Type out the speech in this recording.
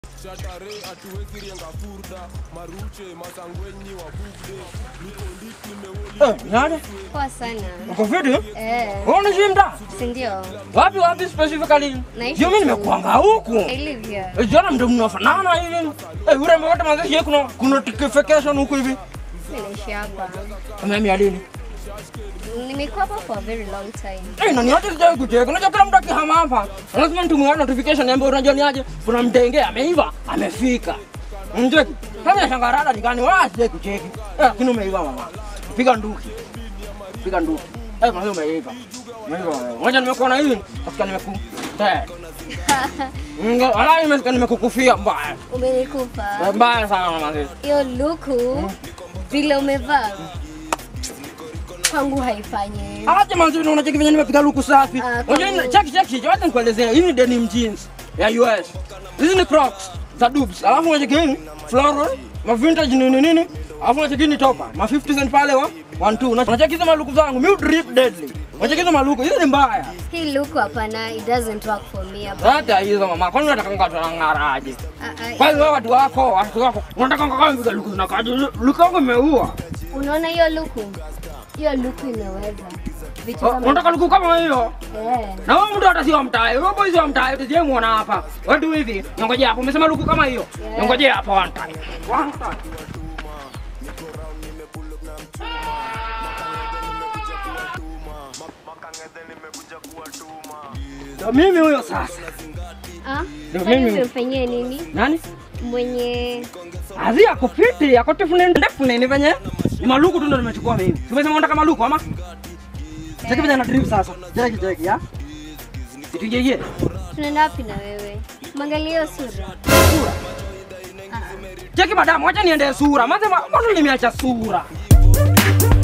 shatare hatuwezi rienga furda maruche masangwenyi wa bugde niko ndip nimewoli Eh, nani? Poa sana. Uko fiti? Eh, Wewe unaishi mtaa? si ndio? Wapi wapi specifically? Naishi Ndio mimi tu. nimekuanga huku. I live here. Eh, Jana mndio mnafanana hivi. Eh, urembo wote mazishi yeye kuna kuna notification huku hivi. Mimi naishi hapa. Mimi alini. Nimekuwa hapa for a very long time. Eh, nani yote sijai kucheka. Unajua kila mtu akihama hapa. Lazima mtu mwingine notification niambie unajua ni aje. Kuna mdenge ameiva, amefika. Mjeki. Kama shangarada nikani wala sijai kucheki. Eh, lakini umeiva mama. Piga nduki. Piga nduki. Eh, mama umeiva. Umeiva. Ngoja nimekuona hivi. Afika nimeku. Eh. Ngo, ala nimesikia nimekukufia mbaya. Umenikufa. Eh, Mbaya sana mama. Hiyo luku vile umevaa kwangu haifanyi. Aje manzi unacheki venye nimepiga luku safi. Ah, Unajua kwangu- ni cheki cheki, wacha nikuelezea. Hizi ni denim jeans ya US. Hizi ni Crocs za Dubs. Alafu unacheki hii floral, ma vintage nini nini. Alafu unacheki ni topa, ma 50 cent pale wa 1 2. Unacheki hizo maluku zangu, mi drip deadly. Unacheki hizo maluku, hizi ni mbaya. Hii luku hapana, it doesn't work for me hapa. Hata hizo mama, kwani unataka ngatu na ngara aje? Ah, ah, Kwa hiyo watu wako, watu wako, unataka ngaka mpiga luku na kaje? Luku yangu imeua. Unaona hiyo luku? Hiyo luku imeweza. Vitu Oh, kama Unataka luku kama hiyo? Eh. Na wewe mtu hata sio mtae. Wewe boy sio mtae, tusije muona hapa. Wewe tu hivi. Ngoja hapo. Umesema luku kama hiyo. Yeah. Ngoja hapo one time. One time. Ndio mimi huyo sasa. Ah? Ndio Kwani mimi. umemfanyia nini? Nani? Mwenye Azi ako fiti, ako tifuni ndefu nini venye? Ni maluku tu ndo nimechukua mimi. Tumesema unataka maluku ama? Cheki venye na drip sasa. Cheki cheki ya. Itujeye. tunaenda wapi na wewe? Mwangalie hiyo sura. Sura. Cheki madamu, wacha niende sura. Maze mbona nimeacha sura?